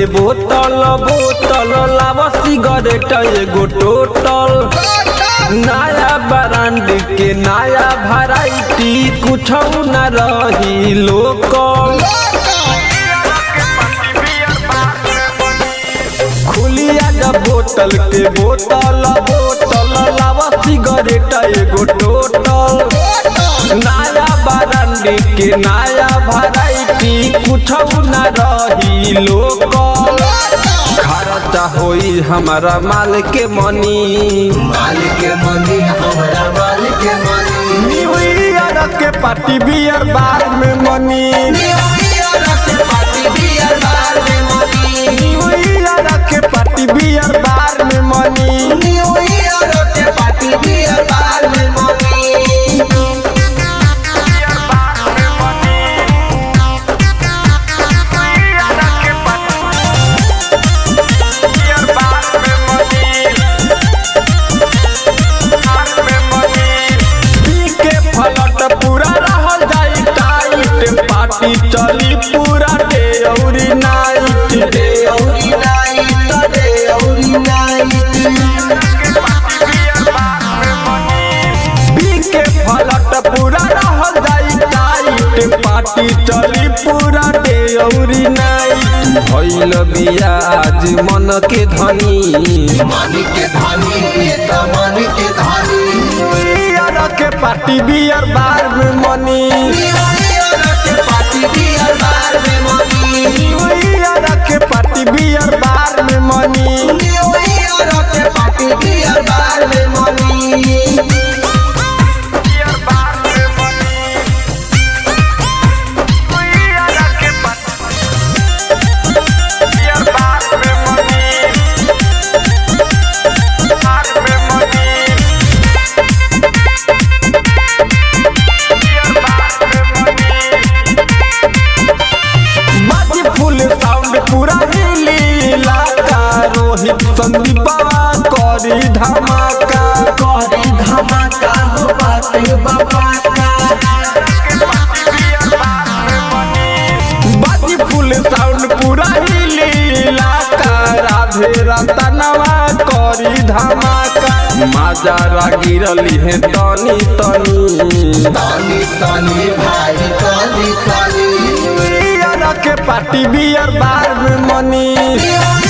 बोतल बोतल लाव सिगरेट एगो टोटल नया ब्रांड के नया वैरायटी कुछ न रही लोकल खुलिया जब बोतल के बोतल बोतल लाव सिगरेट एगो टोटल नया ब्रांड के नया वैरायटी कुछ न रही लोकल खर्चा होई हमारा माल के मनी मालिक के मनी हमरा मालिक के मनी न्यू ईयर के पार्टी बियर बार में मनी न्यू ईयर के पार्टी बियर बार में मनी न्यू ईयर के पार्टी बियर बार में मनी न्यू ईयर के पार्टी बियर बार में मनी पी के फलट पूरा रहल जाई टाइट पार्टी चली पूरा डे औरी नाइट दे औरी नाइट दे औरी नाइट पी के फलट पूरा रहल जाई टाइट पार्टी चली पूरा डे औरी नाइट भइल बिया आज मन के धनी मालिक के धनी ये तो मालिक के धनी बियर के पार्टी बियर बार में मनी न्यू ईयर के पार्टी बियर बार में मनी बियर के पार्टी बियर बार में मनी न्यू ईयर के पार्टी बियर बार में मनी बाजी फुल साउंड पूरा हिली इलाका रोहित संदीपा करी धमाका करे धमाका हो बाटे बाबा का बाजी फुल साउंड पूरा हिली इलाका राधे रतनवा करी धमाका माजारा गिरली है तनी तनी तानी तानी भाई तानी तानी बियर के पार्टी बियर बार में मनी न्यू